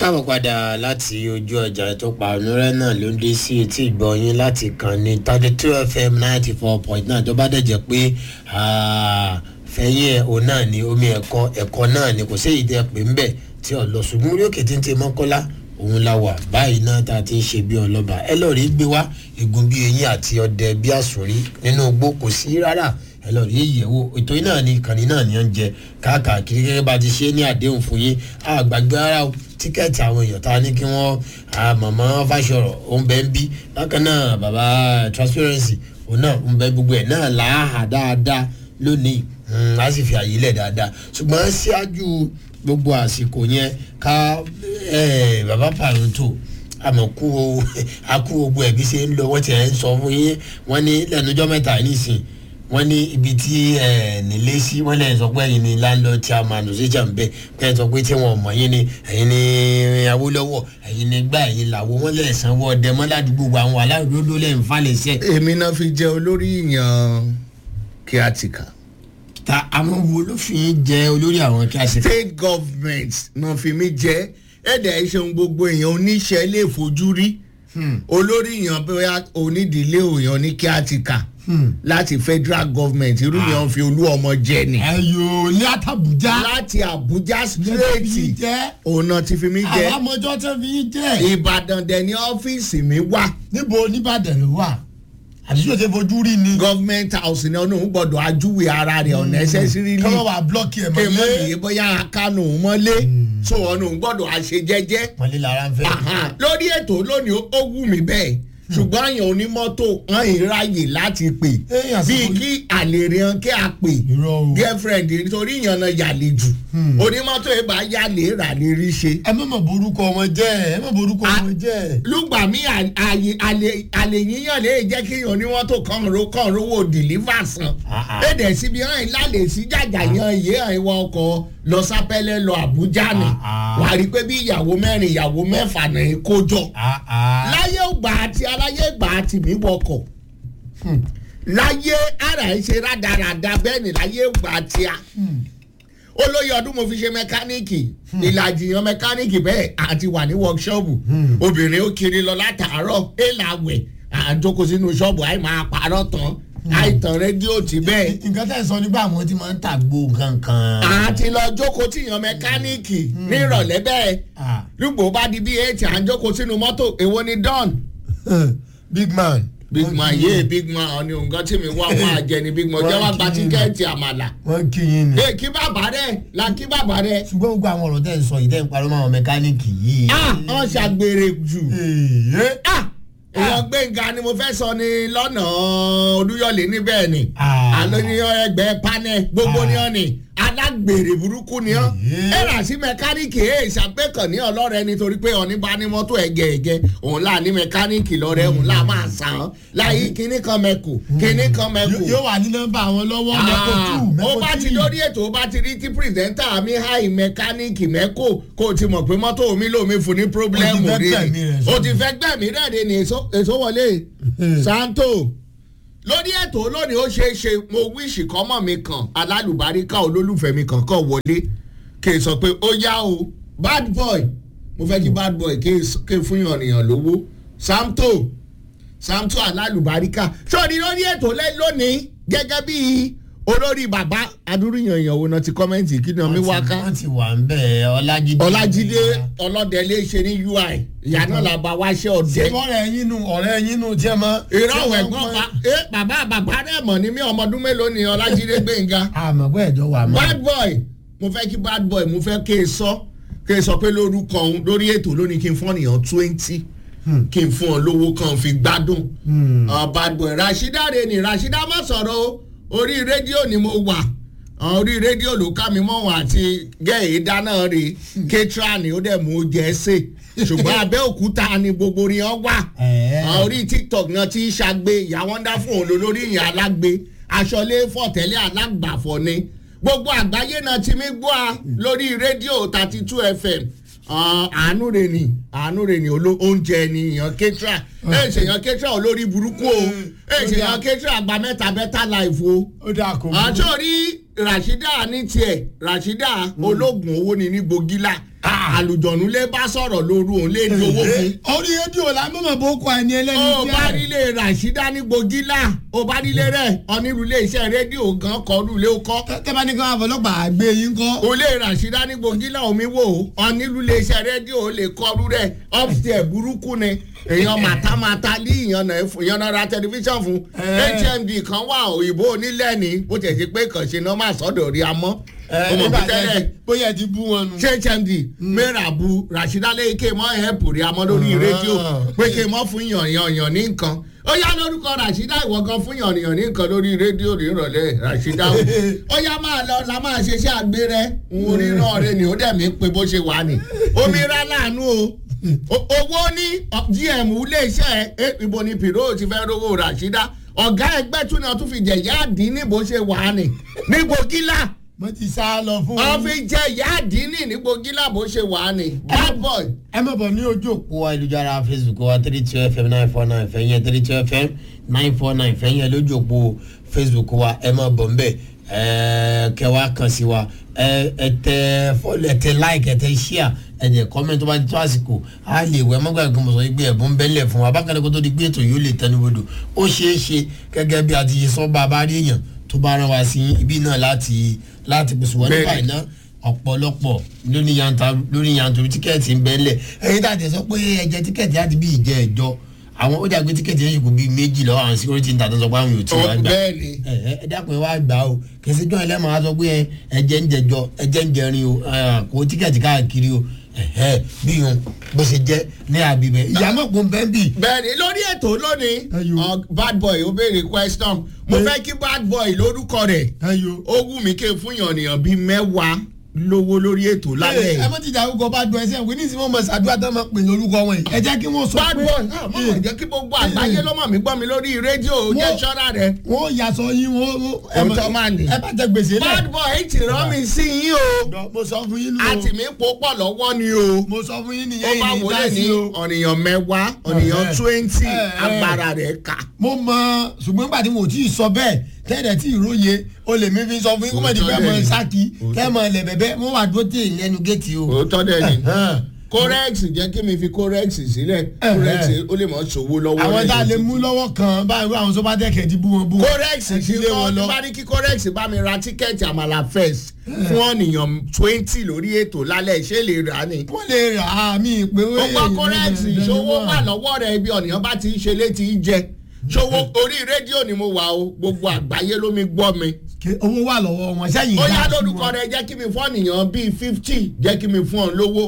káàbọ̀ padà láti ojú ọjà tó pa onírẹ́ náà ló ń dé sí etí ìgbọ̀nyín láti kàn ní thirty two fm ninety four point nine tó bá dẹ̀ jẹ́ pé fẹ́yìn ẹ̀ òun náà ni omi ẹ̀kọ́ ẹ̀kọ́ náà ni kò sí èyí tẹ́ pé ń bẹ̀ tí ọ̀ lọ ṣùgbọ́n orí òkè tí ń tẹ mọ́kọ́lá òun la wà báyìí náà tá a ti ń ṣe bí ọlọ́ba ẹ lọ́ọ́ rí gbé wá egun bí eyín àti ọdẹ bí àsòrí nínú igbó kò sí rárá ẹ lọ rí ìyẹ̀wò ètò yìí náà ni ìkànnì náà ni ó ń jẹ káàkiri gẹ́gẹ́ bá ti ṣe ní àdéhùn fún yín àgbàgbé ara o tíkẹ́ẹ̀tì àwọn èèyàn tá a ní kí wọ́n mọ̀mọ́ fàṣọrọ̀ ó ń bẹ́ ń bí bákan náà bàbá transparency òun náà ń bẹ gbogbo ẹ̀ náà láàhà dáadáa lónìí a sì fi àyè lẹ̀ dáadáa ṣùgbọ́n síájú gbogbo àsìkò yẹn ká bàbá pàrọ̀ntò àmọ́ kú akú gbogbo ẹ̀bí ṣe ń lọ wọ́n ti ẹ̀ ń sọ fún yín wọ́n ní lẹ́nujọ́ mẹ́ta nísìnyí wọ́n ní ibi tí nílé sí wọ́n lè sọ pé ẹ̀yin ni landlord tí a máa nù sí jàǹbẹ́ pé ẹ sọ pé tí wọ́n mọ̀ yín ni ẹ̀yin ni awólọ́wọ̀ ẹ̀yin ni gbá ẹ̀yin làwọ̀ wọ́n lè sanwó ọdẹ mọ́ ládùúgbò àwọn aláìlódó lè ń falẹ̀ sẹ́. èmi náà fi jẹ olórí ìyàn kíátìkà. ta àwọn wo ló fi ń jẹ olórí àwọn kíátìkà. state government náà fi mí jẹ ẹ̀dẹ̀ ìṣeun gbogbo èèyàn oníṣẹ́ lè fojú rí olórí ìyàn bóyá onídìílé òyàn ní kíátìkà láti federal government irú yẹn fi olú ọmọ jẹ ni. ẹyọ ní àtàbújá. láti abuja straight òun náà ti fi mí jẹ. àwọn ọmọjọ́ tẹ́ fi yín jẹ́. ìbàdàn dẹ̀ ní ọ́fíìsì mi wà. níbo nìbàdàn ló wà àbísí òde fojú rí ni. government house ni ọ̀nà òun gbọ́dọ̀ ajúwe ara rẹ̀ unnecessarily. kọ́mọ wà blọ́ọ̀kì ẹ̀ èmo mọ́lé. yìí bóyá kánò mọ́lé so ọ̀nà òun gbọ́dọ̀ àṣe jẹ́jẹ́. mọ́lé lára ń fẹ́. lórí ètò lónìí ó wù mí bẹ́ẹ̀ ṣùgbọ́n àyàn onímọ́tò hàn ìráyè láti pè Èèyàn sọ bíi fún- kí àlèrè hàn kí a pè Irọ́ o. girlfriend nítorí ìyànnà yàlè jù onímọ́tò yìí bá yàlè rà lè rí ṣe. ẹ má mọ̀ borúkọ wọn jẹ́ ẹ má borúkọ A- wọn jẹ́. lùgbà mí àyè àlè yíyàn lè jẹ́ kí èèyàn onímọ́tò kan ro kan rówó deliver san. Ah, ah. èdè síbi hàn lálẹ́ sí jàjà yan iye hàn ìwọ ọkọ̀ lọ sápẹ́lẹ́ lọ àbújá ni Ah, ah. wà á rí i pé bí ìyàwó mẹ́rin ìyàwó mẹ́fà náà ń kó jọ Ah, ah. láyé ògbà àti aláyé ìgbà àti mi wọkọ̀ láyé ara ẹ̀ ṣe rádaràda bẹ́ẹ̀ ni láyé ògbà àti a olóyè ọdún mo fi ṣe mẹkáníìkì ìlàjì yan mẹkáníìkì bẹ́ẹ̀ àti wà ní wọ́ọ̀ṣọ́ọ̀bù obìnrin ó kiri lọ látàárọ̀ èèlà wẹ̀ àjọkọ̀ sínú ṣọ́ọ̀bù àì máa parọ́ tán àìtàn rédíò tí bẹ́ẹ̀ nǹkan tẹ̀ sọ nígbà àwọn tí máa ń tàgbó kankan. àti lọ jókòó tí yan mẹkáníìkì nírọ̀lẹ́ bẹ́ẹ̀ Ah. lùgbò bá di bí eight à ń jókòó sínú mọ́tò èwo ni don big man. big man yé big man ọ̀ni nǹkan tí mi wá wá jẹ ni big man jẹ́ wá gba tíkẹ́ẹ̀tì àmàlà. wọ́n kí yín ni. ẹ kí bàbá rẹ la kí bàbá rẹ. ṣùgbọ́n gbogbo àwọn ọ̀rọ̀ tẹ̀ ń sọ yìí tẹ̀ ń parọ́ mọ́ àwọn mẹkáníìkì yìí. a wọ́n ṣàgbèrè jù. Èyí. a èèyàn gbẹ̀ngà ni mo fẹ́ sọ ni lọ́nà olúyọ̀lé níbẹ̀ ni. Ah. àlọ́ ní ẹgbẹ́ panẹ́ gbogbo ni ọ́ ni alágbèrè burúkú ni ọ́. Yeah. ẹ rà sí mẹkáníìkì ẹ̀ ṣàpẹ́kàn ní ọlọ́rẹ̀ nítorí pé ọ̀ní bá ní mọ́tò ẹ̀gẹ̀ ẹ̀gẹ̀ òun là ní mẹkáníìkì lọ́rẹ̀ òun là máa sàn án láyé kinní kan mẹ́kù kinní kan mẹ́kù yóò wà ní nọ́mbà àwọn lọ́wọ́ mẹ́kò tù ó mẹ́kò bá ti tì. lórí ètò ó bá ti rí tí pírẹsẹ̀ntà mi háì mẹkáníìkì mẹ́kò kó o ti mọ̀ pé mọ́tò mi lómi fún ní pírọ́blẹ́mù Ó ti fẹ́ rẹ̀ gbẹ̀mí rẹ̀ o sọ́nù. ti fẹ́ gbẹ̀mí rẹ̀ rẹ̀ ní èso èso wọlé santo lórí ètò lónìí ó ṣeé ṣe mo wíṣì kọ́mọ̀ mi kan alálùbáríkà olólùfẹ́ mi kan kàn wọlé kì í sọ pé ó yá o bad boy mo fẹ́ kí bad boy kí n fún yànnìyàn lówó samto samto alálùbáríkà sọ́ọ́ni lórí ètò lẹ́ lónìí gẹ́gẹ́ bí olórí bàbá adúrúyàn ìyàwó náà ti kọ́mẹ́ǹtì kí ni omi wá ká wọ́n ti wà ń bẹ̀ ọlájídé. ọlájídé ọlọ́dẹ̀lé ṣe ní ui ìyá náà la bá wá ṣe ọ̀dẹ́ ọ̀rẹ́ yín nu ọ̀rẹ́ yín nu tiẹ̀ mọ́. ìrọ̀wọ̀ ẹ̀gbọ́n pa ẹ bàbá bàbá rẹ̀ mọ̀ ní mí ọmọ ọdún mélòó ni ọlájídé gbẹ̀ngà àmọ́ pé ẹ̀jọ̀ wà mọ́. bad boy mo fẹ́ kí bad boy mo fẹ́ kí n sọ kí n sọ pé lórúkọ òun lórí ètò lónìí kí n fún ọ̀nìyàn twenty kí n fún ọ lówó kan fi gbádùn Ah, bad boy rasheeda re ni rasheeda má sọ̀rọ̀ o orí rédíò ni mo wà Ah, orí rédíò ló ká mi mọ́ wọn àti gẹ́ẹ̀ dáná re ketra ni ó dẹ̀ mú oúnjẹ ṣe ṣùgbọ́n abẹ́òkúta ni gbogbo rí ọ wà Ẹ̀ẹ́. Ah, orí tiktok náà ti ń ṣàgbé ìyá wonderful òun ló lórí ìyẹn alágbe aṣọlé fọ̀tẹ́lẹ̀ alágbàfọ̀ ni gbogbo àgbáyé náà ti mí gbọ́ a lórí rédíò thirty two fm Ah, àánú rẹ̀ ni àánú rẹ̀ ni oló- oúnjẹ ni èèyàn ketra ẹ̀ ṣe èèyàn ketra olórí burúkú o ẹ̀ ṣe èèyàn ketra gba mẹ́ta bẹ́tà láìfo ó dáa kó mú. àtòrí rasheeda ní tiẹ̀ rasheeda ológun owó ni ní gbogila àlùjọ̀nù lè bá sọ̀rọ̀ lóru òun lè di owó fún. orí rédíò la mọ̀mọ́ bó kọ ẹni ẹlẹ́ni ó bá nílé rasheeda ní gbogila ó bá nílé rẹ̀ onírúurú iṣẹ́ rédíò gan kọ́ lulẹ̀ ó kọ́. tẹ́bá ní káwọn àfọlọ́pàá gbé yín kọ́. olè rasheeda ní gbogila omi wò ó onírúurú iṣẹ́ rédíò lè kọ́ lú rẹ̀ upstairs burúkú ni èèyàn màtámátá lé ìyànnà ra tẹlifíṣàn fún hmd kan wà òyìnbó onílẹ̀ ní bó tẹ̀ sí pé kàn ṣe nọ́mà sọ́dọ̀ rí amọ́ ọmọ bí tẹ́lẹ̀ bóyá ti bú wọn nù. ṣé hmd mẹ́ra bu rasheeda lẹ́yìn ké mọ́ ẹ̀pù rí amọ́ lórí rédíò pé ké mọ́ fún yànyàn ní nǹkan ó yá lórúkọ rasheeda ìwọ gan fún yànyàn ní nǹkan lórí rédíò nírọ̀lẹ́ rasheeda o ó yá máa lọ la máa ṣe iṣẹ́ àgbérẹ́ orí náà rẹ ni ó dẹ̀ mí pé bó ṣe wà ní omi rá láàánú o owó ní gm iléeṣẹ́ ibo ni piro ti fẹ́ rówó rasheeda ọ̀gá ẹgbẹ́ tún náà tún fi jẹ ìyá àdínní bó ṣe wà á nì ní gbògílà mo ti sá lọ fún wọ́n fi jẹ ìyá àdínní ní gbògílà bó ṣe wà á nì bad boy. ẹ má bọ̀ ní ojú òpó. kó wa ìlújára facebook wa three two fm nine four nine fẹ́yìn three two fm nine four nine fẹ́yìn lójú òpó facebook wa ẹ má bọ̀ nbẹ̀ kẹ wá kàn sí wa ẹ tẹ fọlọ ẹ tẹ like ẹ tẹ share ẹ jẹ comment tó bá ti tó àsìkò a lè wẹ mọ́gbà kan mọ̀ sọ pé ẹ̀bùn bẹ́lẹ̀ fún wa bákan náà kó tó di pé ètò yóò lè tẹnubodò ó ṣeé ṣe gẹ́gẹ́ bí a ti ṣe sọ bá a bá rí èèyàn tó bá rán wa sí ibi náà láti láti pèsè wọn nípa iná ọ̀pọ̀lọpọ̀ lórí yanturu tíkẹ́ẹ̀tì ń bẹ́lẹ̀ ẹ̀yin tá a tẹ̀ sọ pé ẹ̀jẹ̀ tíkẹ́ẹ̀tì láti bí ìjẹ́ ẹ̀jọ́ àwọn ó dàgbé tíkẹ́ẹ̀tì yẹn ṣùkú bíi méjì lọ́wọ́ àwọn security ń tàtọ́ sọ pé àwọn yóò tí wọ́n gbà bẹ́ẹ̀ni. ẹ dákun ẹ wá gbà o kẹsí jọ ẹlẹ́mọ̀ á sọ pé ẹ̀jẹ̀ ń jẹjọ ẹ̀jẹ̀ ń jẹrin o kò tíkẹ́ẹ̀tì káàkiri o bí yun bó ṣe jẹ́ ní àbíbẹ̀ ìyàmọ̀ kò ń bẹ́ẹ̀ bì. bẹ́ẹ̀ni lórí ètò lónìí bad boy ó béèrè question mo fẹ́ kí bad boy lórúkọ rẹ̀ ó wù mí ké fún yànnìyàn bíi mẹ́wàá lówó lórí ètò lálẹ́ ẹ mọ ti dàrúkọ bá dùn ẹsẹ ìwé nísìnyí wọn mọ ṣàdúrà tó máa pè lórúkọ wọn yìí ẹ jẹ́ kí wọ́n sọ bad pé boy náà mọ̀ mọ̀ jẹ́ kí gbogbo àgbáyé ló mọ̀ mí gbọ́ mi lórí rédíò jẹ́ ṣọ́ra rẹ̀ wọ́n yàsọ yín wọ́n Òótọ́ máa nì. ẹ bá jẹ gbèsè lẹ. bad boy ti rán mi sí yín o mo sọ fún yín nù o àti mi pò pọ̀ lọ́wọ́ ni o mo sọ fún yín ó nìyẹn bá yìí ní wọlé ní dásí o. ọ̀nìyàn mẹ́wàá ọ̀nìyàn Ẹ̀hẹ́. twenty Ẹ̀hẹ́. agbára rẹ̀ kà. mo mọ ṣùgbọ́n nígbà tí mo tí ì sọ bẹ́ẹ̀ tẹ́lẹ̀ tí ì róye o lè mi fi sọ fún yín kó mọ̀ ní bẹ́ẹ̀ mọ̀ sákì kẹ́ mọ̀ lẹ̀ bẹ́ẹ̀ mo wà dúró tè lẹ́nu géètì o. òótọ́ dẹ̀ ni Ẹ̀hẹ́n. corex jẹ́ kí mi fi corex sílẹ̀ corex ó lè mọ̀ ṣòwò lọ́wọ́ àwọn tá a lè lẹ́yìn. mú lọ́wọ́ kan báyìí wọ́n àwọn tó bá tẹ̀kẹ̀ ti bú wọn bú wọn. corex Ẹ ti ti lé wọn kọ́ lọ. ní bá ní kí corex bá mi ra tíkẹ́ẹ̀tì àmàlà first fún ọ̀nìyàn twenty lórí ètò lálẹ́ ṣé lè rà á ni. wọ́n lè rà á mi pé ó ó gbọ́ corex ìṣòwò wà lọ́wọ́ rẹ̀ ibi ọ̀nìyàn bá ti ń ṣe létí í jẹ ṣòwò orí rédíò ni mo wà o gbogbo àgbáyé ló mi gbọ́ mi. owó wà lọ́wọ́ wọn sẹ́yìn ó dá yá sí lórúkọ wọn. rẹ jẹ́ kí mi fún ọ̀nìyàn bíi fifty jẹ́ kí mi fún ọ lówó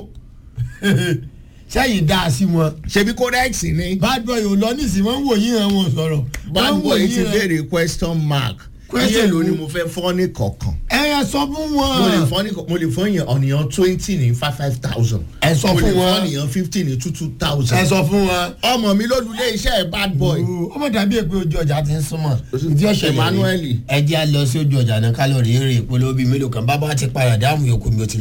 sẹ́yìn dá sí wọn. ṣebí corex ni. bad boy ò lọ nísìnyí wọ́n ń wò yín hàn wọn sọ̀rọ̀. bad Wọ́n ń wò boy yín ti hàn. béèrè question mark Question iye ló ni wo? mo fẹ́ fọ́ ní kọ̀ọ̀kan. ẹ yẹ sọ fún mo lè wọn. fọ́ ní mo lè fọ́ yẹn ọ̀nìyàn twenty ní five five thousand. ẹ sọ mo lè fún fọ́ wọn. ọ̀nìyàn fifty ní two two ẹ thousand. sọ fún wọn. ọmọ mi ló lulẹ̀ iṣẹ́ ẹ̀ bad boy. ọmọ dàbí èpè ojú ọjà ti ń súnmọ́ ìdí ọ̀sẹ̀ Emmanuel. ẹ jẹ́ à lọ sí ojú ọjà náà kálọ̀rì èrè ìpolówó bíi mélòó kan bábá ti padà dáhùn yòókù mi ò ti